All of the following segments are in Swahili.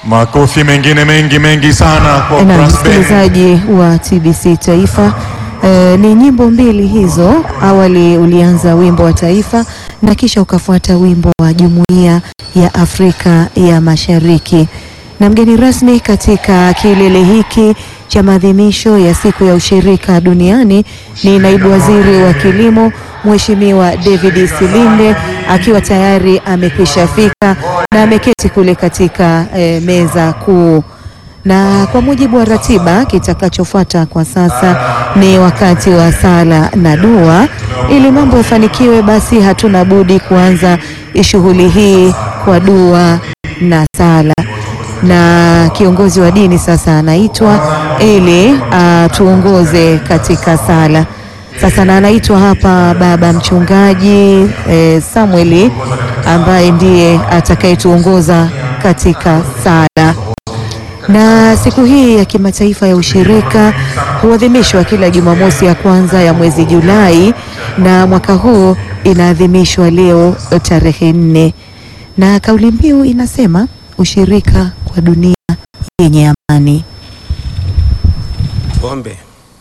Makofi mengine mengi mengi sana kwa Na brass band. msikilizaji wa TBC Taifa, eh, ni nyimbo mbili hizo. Awali ulianza wimbo wa taifa na kisha ukafuata wimbo wa Jumuiya ya Afrika ya Mashariki. Na mgeni rasmi katika kilele hiki cha maadhimisho ya siku ya ushirika duniani ni naibu waziri wa kilimo Mheshimiwa David Silinde akiwa tayari amekwisha fika na ameketi kule katika eh, meza kuu na kwa mujibu wa ratiba, kitakachofuata kwa sasa ni wakati wa sala na dua. Ili mambo yafanikiwe, basi hatuna budi kuanza shughuli hii kwa dua na sala, na kiongozi wa dini sasa anaitwa ili atuongoze katika sala. Sasa na anaitwa hapa baba mchungaji eh, Samueli ambaye ndiye atakayetuongoza katika sala na siku hii ya kimataifa ya ushirika huadhimishwa kila Jumamosi ya kwanza ya mwezi Julai, na mwaka huu inaadhimishwa leo tarehe nne, na kauli mbiu inasema ushirika kwa dunia yenye amani. Ombe.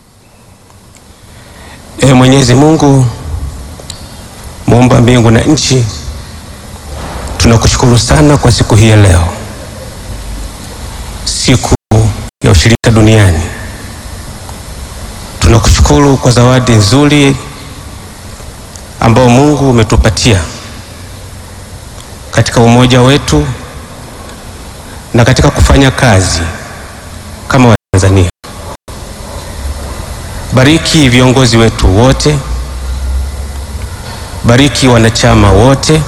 Ee Mwenyezi Mungu muumba mbingu na nchi, tunakushukuru sana kwa siku hii ya leo, siku ya ushirika duniani. Tunakushukuru kwa zawadi nzuri ambao Mungu umetupatia katika umoja wetu na katika kufanya kazi kama Watanzania. Bariki viongozi wetu wote, bariki wanachama wote,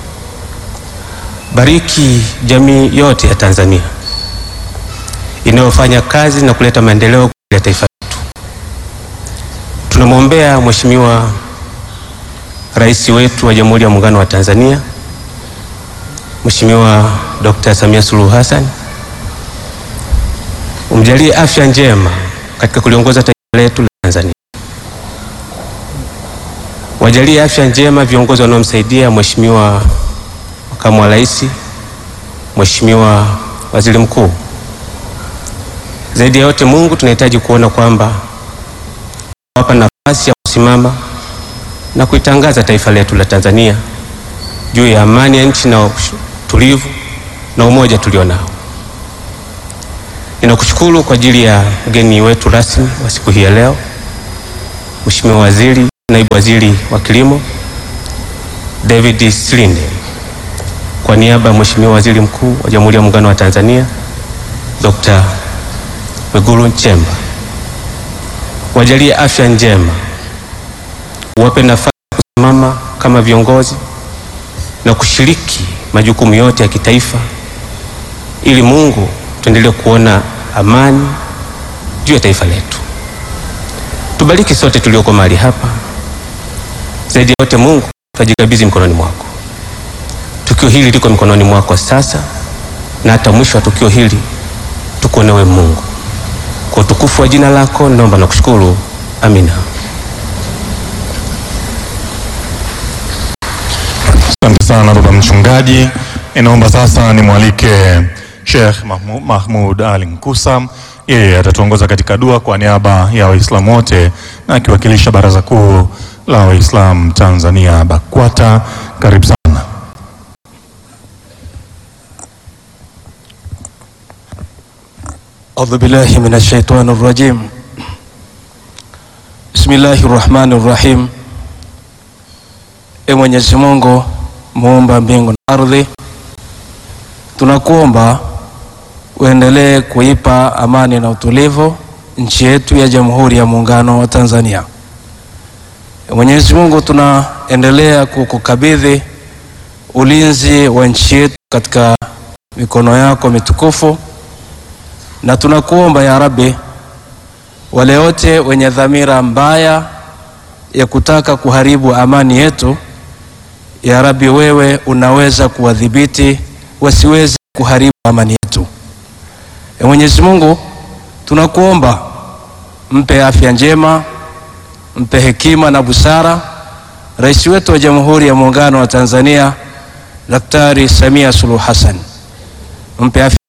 bariki jamii yote ya Tanzania inayofanya kazi na kuleta maendeleo ya taifa letu. Tunamwombea Mheshimiwa Rais wetu wa Jamhuri ya Muungano wa Tanzania, Mheshimiwa Dr. Samia Suluhu Hassan, umjalie afya njema katika kuliongoza taifa letu la Tanzania. Wajalie afya njema viongozi wanaomsaidia Mheshimiwa Makamu wa Rais, Mheshimiwa Waziri Mkuu. Zaidi ya yote, Mungu, tunahitaji kuona kwamba wapa nafasi ya kusimama na kuitangaza taifa letu la Tanzania juu ya amani ya nchi na utulivu na umoja tulio nao. Ninakushukuru kwa ajili ya mgeni wetu rasmi wa siku hii ya leo, Mheshimiwa Waziri, Naibu Waziri wa Kilimo David Silinde, kwa niaba ya Mheshimiwa Waziri Mkuu wa Jamhuri ya Muungano wa Tanzania Dr. Mwigulu Nchemba, wajalie afya njema, wape nafasi ya kusimama kama viongozi na kushiriki majukumu yote ya kitaifa, ili Mungu tuendelee kuona amani juu ya taifa letu. Tubariki sote tulioko mahali hapa. Zaidi ya yote, Mungu, tunajikabidhi mikononi mwako. Tukio hili liko mikononi mwako sasa, na hata mwisho wa tukio hili tukuonewe Mungu. Kwa utukufu wa jina lako naomba na kushukuru, amina. Asante sana baba mchungaji. Inaomba sasa nimwalike Sheikh Mahmud, Mahmud Ali Nkusa. Yeye atatuongoza katika dua kwa niaba ya Waislamu wote na akiwakilisha Baraza Kuu la Waislamu Tanzania BAKWATA. Karibu sana. أعوذ بالله من الشيطان الرجيم بسم الله الرحمن الرحيم E Mwenyezi Mungu muumba mbingu na ardhi, tunakuomba uendelee kuipa amani na utulivu nchi yetu ya Jamhuri ya Muungano wa Tanzania. E Mwenyezi Mungu, tunaendelea kukukabidhi ulinzi wa nchi yetu katika mikono yako mitukufu na tunakuomba ya Rabbi, wale wote wenye dhamira mbaya ya kutaka kuharibu amani yetu, ya Rabbi, wewe unaweza kuwadhibiti wasiweze kuharibu amani yetu. E Mwenyezi Mungu, tunakuomba mpe afya njema, mpe hekima na busara rais wetu wa Jamhuri ya Muungano wa Tanzania Daktari Samia Suluhu Hassan, mpe afya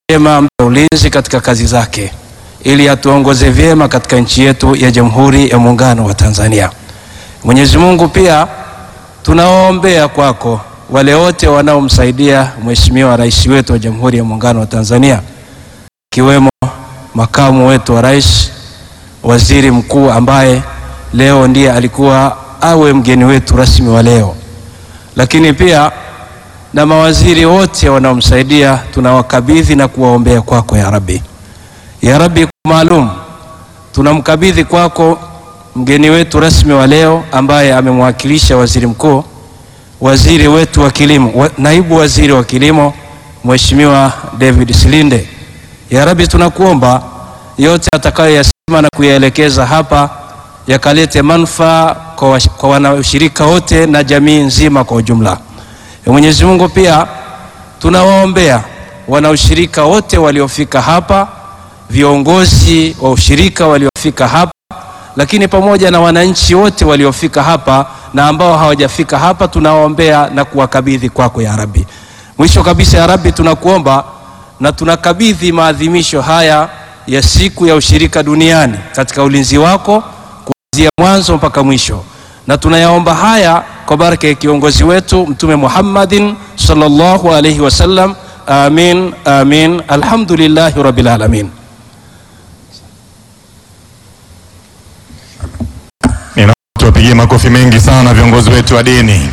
vyema mpe ulinzi katika kazi zake, ili atuongoze vyema katika nchi yetu ya Jamhuri ya Muungano wa Tanzania. Mwenyezi Mungu pia tunawaombea kwako wale wote wanaomsaidia Mheshimiwa Rais wetu wa Jamhuri ya Muungano wa Tanzania, ikiwemo makamu wetu wa rais, waziri mkuu ambaye leo ndiye alikuwa awe mgeni wetu rasmi wa leo, lakini pia na mawaziri wote wanaomsaidia tunawakabidhi na kuwaombea kwako ya Rabbi. Ya Rabbi, kwa maalum tunamkabidhi kwako mgeni wetu rasmi wa leo ambaye amemwakilisha waziri mkuu, waziri wetu wa kilimo, wa, naibu waziri wa kilimo Mheshimiwa David Silinde. Ya Rabbi, tunakuomba yote atakayoyasema na kuyaelekeza hapa yakalete manufaa kwa, kwa wanaushirika wote na jamii nzima kwa ujumla. Ya Mwenyezi Mungu pia tunawaombea wanaushirika wote waliofika hapa, viongozi wa ushirika waliofika hapa, lakini pamoja na wananchi wote waliofika hapa na ambao hawajafika hapa, tunawaombea na kuwakabidhi kwako ya Rabbi. Mwisho kabisa, ya Rabbi, tunakuomba na tunakabidhi maadhimisho haya ya siku ya ushirika duniani katika ulinzi wako kuanzia mwanzo mpaka mwisho, na tunayaomba haya kwa baraka ya kiongozi wetu Mtume Muhammadin sallallahu alaihi wasallam. Amin, amin. Alhamdulillahi rabbil alamin. Ninaomba tuwapigie makofi mengi sana viongozi wetu wa dini.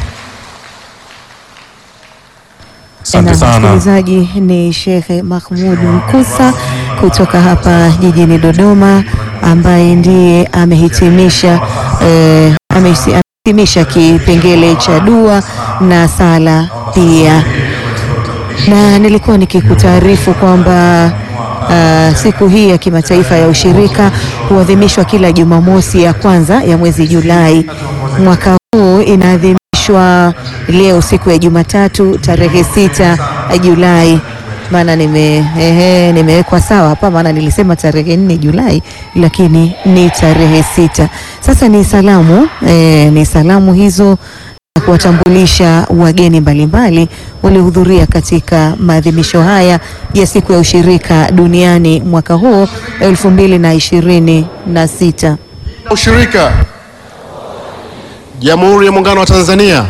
Asante Na sana. msikilizaji, ni Shekhe Mahmud Mkusa kutoka hapa jijini Dodoma, ambaye ndiye amehitimisha eh, amehisi- amehitimisha kipengele cha dua na sala pia, na nilikuwa nikikutaarifu kwamba ah, siku hii ya kimataifa ya ushirika huadhimishwa kila Jumamosi ya kwanza ya mwezi Julai. Mwaka huu inaadhimishwa leo siku ya Jumatatu tarehe sita Julai. Maana nime ehe, nimewekwa sawa hapa, maana nilisema tarehe nne Julai, lakini ni tarehe sita. Sasa ni salamu eh, ni salamu hizo na kuwatambulisha wageni mbalimbali waliohudhuria katika maadhimisho haya ya siku ya ushirika duniani mwaka huu elfu mbili na ishirini na sita. Ushirika Jamhuri ya Muungano wa Tanzania.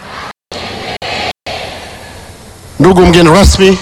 Ndugu mgeni rasmi,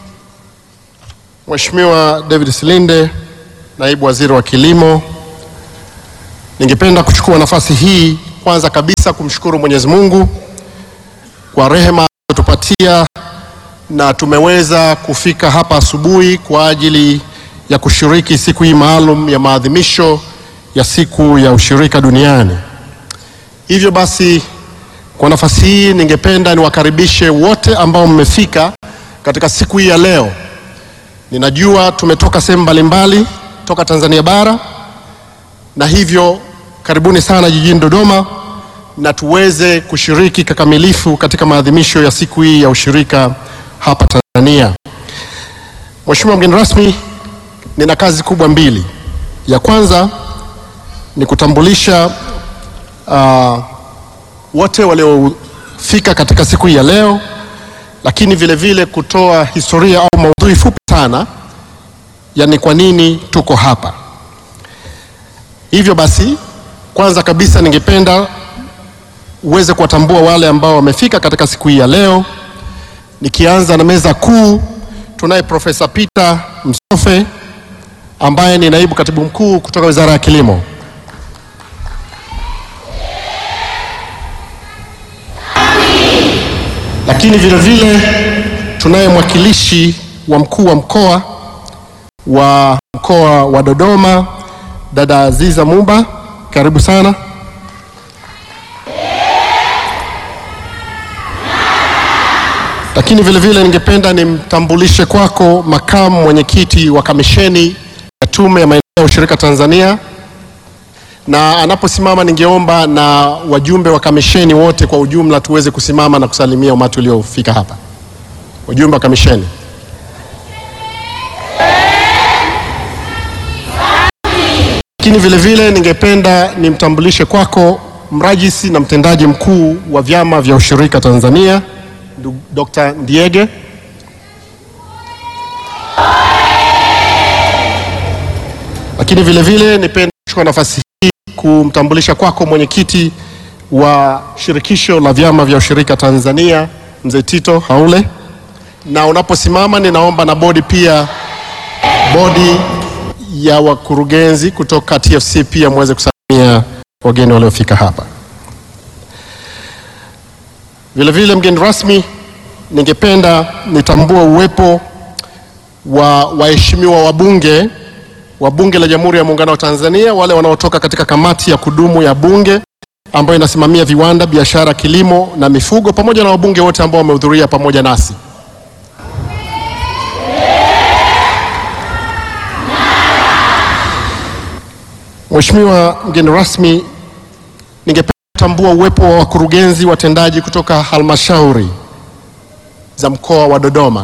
Mheshimiwa David Silinde, Naibu Waziri wa Kilimo, ningependa kuchukua nafasi hii kwanza kabisa kumshukuru Mwenyezi Mungu kwa rehema alizotupatia na tumeweza kufika hapa asubuhi kwa ajili ya kushiriki siku hii maalum ya maadhimisho ya siku ya ushirika duniani. Hivyo basi, kwa nafasi hii ningependa niwakaribishe wote ambao mmefika katika siku hii ya leo. Ninajua tumetoka sehemu mbalimbali toka Tanzania bara, na hivyo karibuni sana jijini Dodoma na tuweze kushiriki kikamilifu katika maadhimisho ya siku hii ya ushirika hapa Tanzania. Mheshimiwa mgeni rasmi, nina kazi kubwa mbili. Ya kwanza ni kutambulisha uh, wote waliofika katika siku hii ya leo, lakini vile vile kutoa historia au maudhui fupi sana ya ni kwa nini tuko hapa. Hivyo basi, kwanza kabisa ningependa uweze kuwatambua wale ambao wamefika katika siku hii ya leo, nikianza na meza kuu. Tunaye Profesa Peter Msofe ambaye ni naibu katibu mkuu kutoka Wizara ya Kilimo. Lakini vile vile tunaye mwakilishi wa mkuu wa mkoa wa mkoa wa Dodoma, dada Aziza Mumba, karibu sana. Lakini vile vile ningependa nimtambulishe kwako makamu mwenyekiti wa kamisheni ya Tume ya Maendeleo ya Ushirika Tanzania, na anaposimama ningeomba na wajumbe wa kamisheni wote kwa ujumla tuweze kusimama na kusalimia umati uliofika hapa. Wajumbe wa kamisheni. Lakini vile vile ningependa nimtambulishe kwako mrajisi na mtendaji mkuu wa vyama vya ushirika Tanzania, ndugu Dr. Ndiege. Lakini vile vile nipende kuchukua nafasi hii kumtambulisha kwako mwenyekiti wa shirikisho la vyama vya ushirika Tanzania, mzee Tito Haule, na unaposimama ninaomba na bodi pia, bodi ya wakurugenzi kutoka TFC pia muweze kusalimia wageni waliofika hapa. Vile vile mgeni rasmi, ningependa nitambue uwepo wa waheshimiwa wabunge wa Bunge la Jamhuri ya Muungano wa Tanzania, wale wanaotoka katika kamati ya kudumu ya Bunge ambayo inasimamia viwanda, biashara, kilimo na mifugo, pamoja na wabunge wote ambao wamehudhuria pamoja nasi. Mheshimiwa mgeni rasmi, ningependa kutambua uwepo wa wakurugenzi watendaji kutoka halmashauri za mkoa wa Dodoma.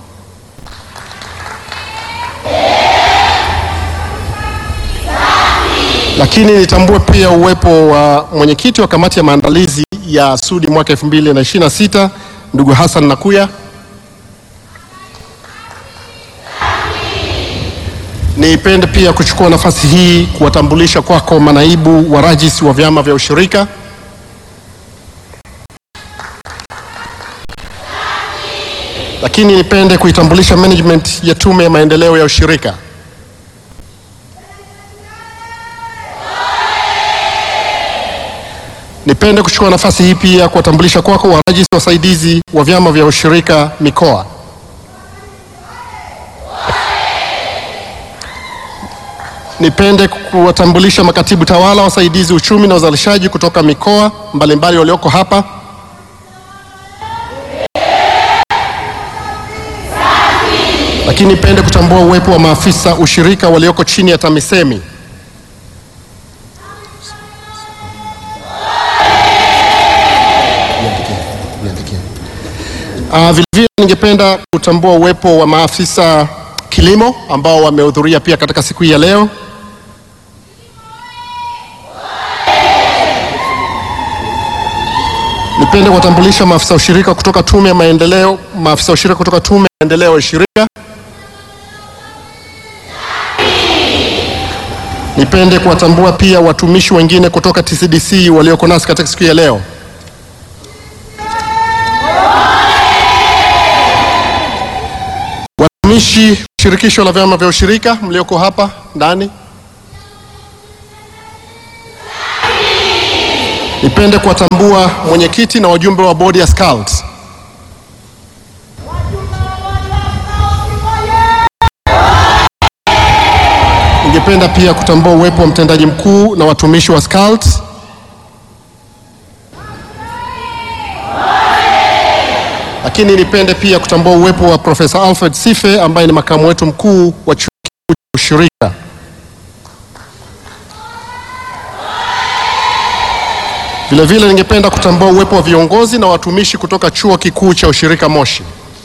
Lakini nitambue pia uwepo wa mwenyekiti wa kamati ya maandalizi ya Sudi mwaka 2026 ndugu Hassan Nakuya. Nipende pia kuchukua nafasi hii kuwatambulisha kwako manaibu wa rajis wa vyama vya ushirika. Lakini nipende kuitambulisha management ya Tume ya Maendeleo ya Ushirika. Nipende kuchukua nafasi hii pia kuwatambulisha kwako warajisi wasaidizi wa vyama vya ushirika mikoa. Nipende kuwatambulisha makatibu tawala wasaidizi uchumi na uzalishaji kutoka mikoa mbalimbali walioko hapa. Lakini nipende kutambua uwepo wa maafisa ushirika walioko chini ya TAMISEMI. Uh, vilevile ningependa kutambua uwepo wa maafisa kilimo ambao wamehudhuria pia katika siku hii ya leo. Nipende kuwatambulisha maafisa ushirika kutoka tume ya maendeleo, maafisa ushirika kutoka tume ya maendeleo ya ushirika. Nipende kuwatambua pia watumishi wengine kutoka TCDC walioko nasi katika siku hii ya leo. Watumishi shirikisho la vyama vya ushirika mlioko hapa ndani, nipende kuwatambua mwenyekiti na wajumbe wa bodi ya Scouts. Ningependa pia kutambua uwepo wa mtendaji mkuu na watumishi wa Scouts. Lakini nipende pia kutambua uwepo wa Profesa Alfred Sife ambaye ni makamu wetu mkuu wa chuo kikuu cha ushirika. Vilevile ningependa kutambua uwepo wa viongozi na watumishi kutoka chuo kikuu cha ushirika Moshi.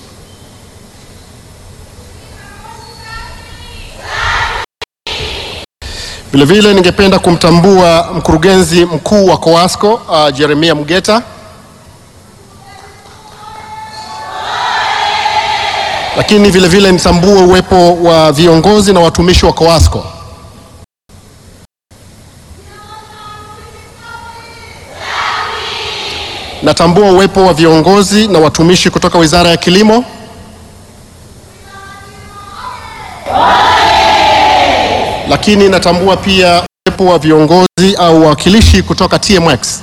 Vilevile ningependa kumtambua mkurugenzi mkuu wa COASCO uh, Jeremia Mgeta. Lakini vile vile nitambue uwepo wa viongozi na watumishi wa COASCO. Natambua uwepo wa viongozi na watumishi kutoka Wizara ya Kilimo. Lakini natambua pia uwepo wa viongozi au wawakilishi kutoka TMX.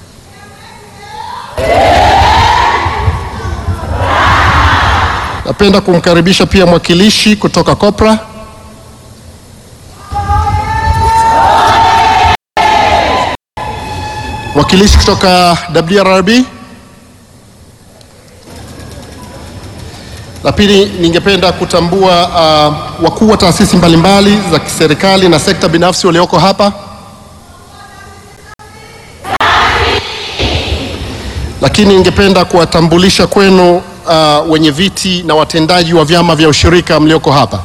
Napenda kumkaribisha pia mwakilishi kutoka Kopra. Mwakilishi kutoka WRB. La pili, ningependa kutambua uh, wakuu wa taasisi mbalimbali za kiserikali na sekta binafsi walioko hapa. Lakini ningependa kuwatambulisha kwenu uh, wenye viti na watendaji wa vyama vya ushirika mlioko hapa.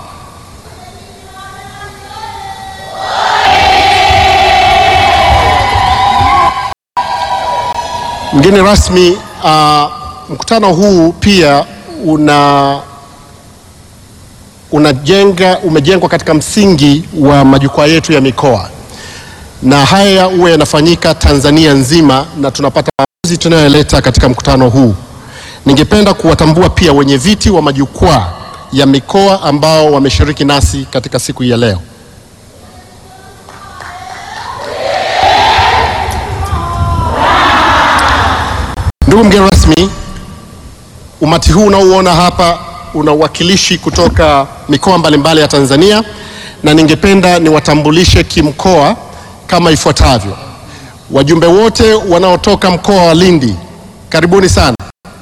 Mgeni rasmi, uh, mkutano huu pia una unajenga umejengwa katika msingi wa majukwaa yetu ya mikoa, na haya huwa yanafanyika Tanzania nzima na tunapata maamuzi tunayoleta katika mkutano huu. Ningependa kuwatambua pia wenye viti wa majukwaa ya mikoa ambao wameshiriki nasi katika siku hii ya leo. Ndugu mgeni rasmi, umati huu unaouona hapa una uwakilishi kutoka mikoa mbalimbali ya Tanzania na ningependa niwatambulishe kimkoa kama ifuatavyo. Wajumbe wote wanaotoka mkoa wa Lindi, karibuni sana.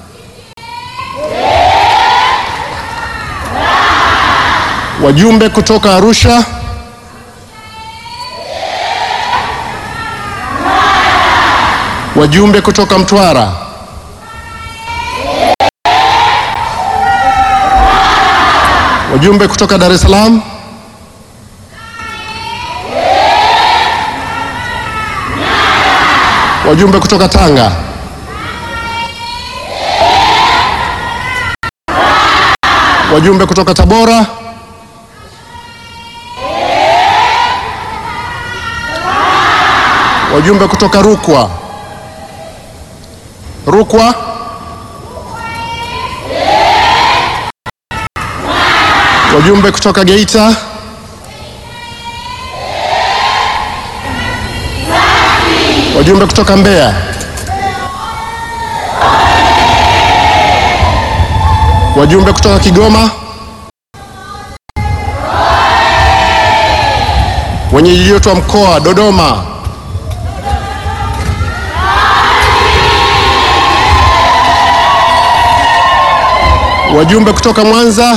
Wajumbe kutoka Arusha, wajumbe kutoka Mtwara, wajumbe kutoka Dar es Salaam, wajumbe kutoka Tanga, wajumbe kutoka Tabora, wajumbe kutoka Rukwa, Rukwa, wajumbe kutoka Geita, wajumbe kutoka Mbeya, wajumbe kutoka Kigoma, wenyeji wetu wa mkoa Dodoma, wajumbe kutoka Mwanza,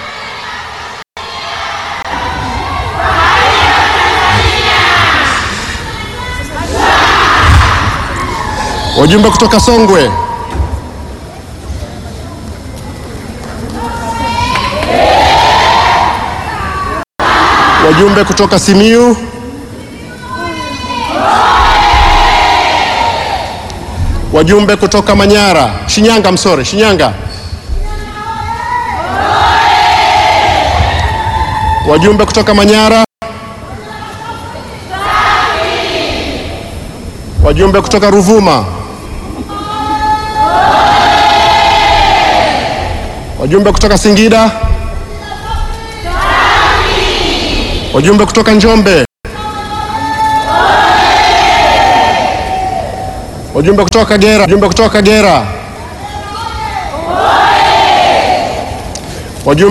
wajumbe kutoka Songwe, wajumbe kutoka Simiyu, wajumbe kutoka Manyara, Shinyanga, msore, Shinyanga, wajumbe kutoka Manyara, wajumbe kutoka Ruvuma, wajumbe kutoka Singida, wajumbe kutoka Njombe, wajumbe kutoka Kagera, wajumbe kutoka Kagera, wajumbe